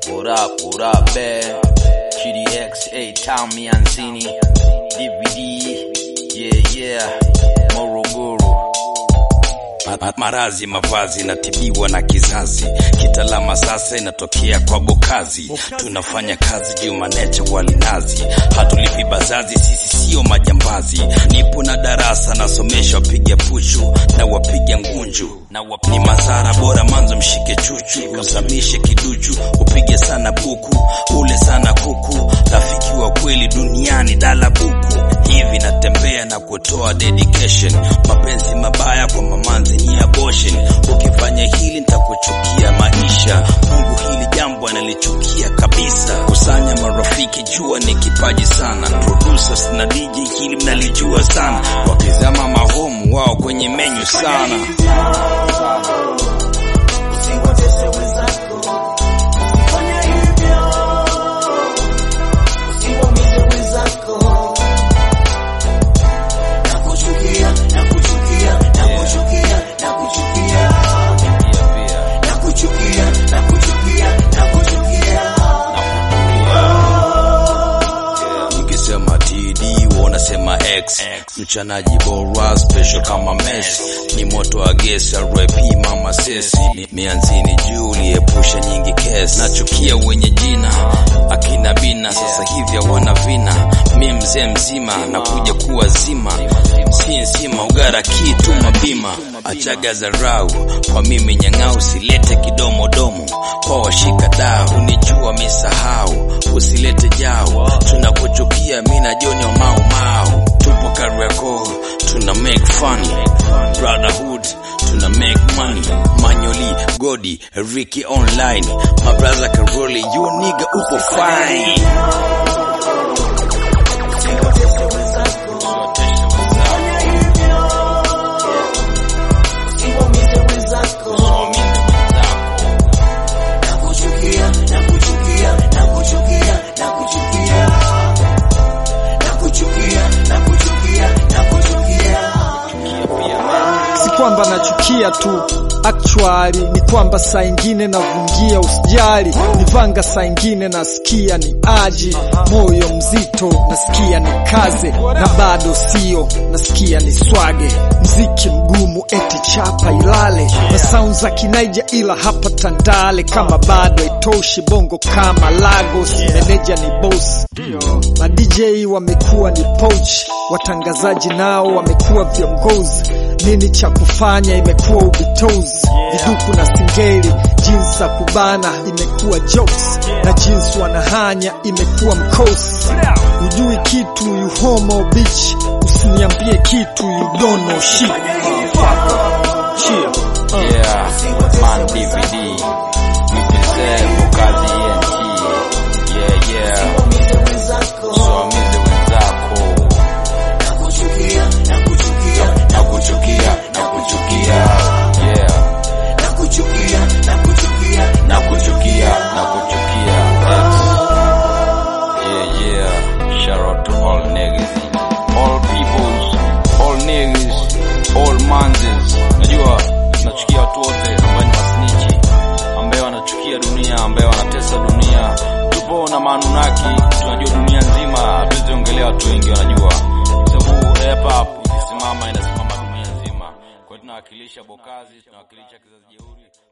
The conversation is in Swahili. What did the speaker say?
What up, what up, man? GDX, A-Town, Mianzini, DVD, yeah, yeah, Morogoro. Ma- Marazi mavazi natibiwa na kizazi, kitalama sasa inatokea kwa Bokazi. Tunafanya kazi Jumanete walinazi, hatulipi bazazi, sisi sio majambazi. Nipo na darasa nasomesha wapiga pushu na wapiga ngunju na wap... ni mazara bora manzo mshike chuchu, uzamishe kiduchu, upige sana buku, ule sana kuku, rafiki wa kweli duniani dala buku hivi natembea na kutoa dedication mapenzi mabaya kwa mamanzi ni abortion ukifanya hili nitakuchukia maisha mungu hili jambo analichukia kabisa kusanya marafiki jua ni kipaji sana producers na dj hili mnalijua sana wakizama mahomu wao kwenye menyu sana Usiwatese wenzako, usifanye hivyo. Usiwaumize wenzako. Nakuchukia, nakuchukia, nakuchukia, nakuchukia. Nakuchukia, nakuchukia, nakuchukia. nikisema td wanasema x mchanaji bora special kama Messi ni moto wa gesi rp mama sesi Ni- mianzini juu liepusha nyingi kesi nachukia wenye jina akina bina sasa hivi hawana vina mi mzee mzima nakuja kuwa zima si nzima ugara kitu mabima achaga zarau kwa mimi nyang'au silete kidomodomo kwa washika dau nijua misahau usilete jao tunakuchukia mina joni wa mau mau tupo Kariakoo tuna make funny brotherhood tuna make money manyoli godi Ricky online my brother Karoli you nigga upo fine Usiwatese wenzako, usifanye hivyo. Usiwaumize wenzako. Nakuchukia, nakuchukia, nakuchukia, nakuchukia. Nakuchukia, nakuchukia, nakuchukia. si kwamba nachukia tu actually ni kwamba saa ingine navungia usijali nivanga saa ingine nasikia ni aji moyo mzito nasikia ni kaze na bado sio nasikia ni swage mziki mgumu eti chapa ilale na sound za kinaija ila hapa tandale kama bado itoshi bongo kama lagos meneja ni boss ma dj wamekuwa ni poach watangazaji nao wamekuwa viongozi nini cha kufanya imekuwa ubitozi viduku na singeli jinsi za kubana imekuwa jokes na jinsi wanahanya imekuwa mkosi hujui kitu you homo bitch usiniambie kitu you don't know shit Yeah, man DVD, UPZ, Bokazi ENT, yeah, yeah, Usiwaumize wenzako. usiwaumize wenzako, Nakuchukia, nakuchukia, nakuchukia, nakuchukia, yeah, nakuchukia, nakuchukia. nakuchukia, nakuchukia, X. yeah, yeah, shout out to all niggas, all peoples, all niggas, all manzes, najua nachukia watu wote ambao ni masnichi, ambaye wanachukia dunia, ambaye wanatesa dunia. Tupo na Manunaki, tunajua dunia nzima, hatuwezi ongelea watu wengi wanajua, kwa sababu hip hop ikisimama inasimama dunia nzima. Kwa hiyo tunawakilisha Bokazi, tunawakilisha kizazi jeuri.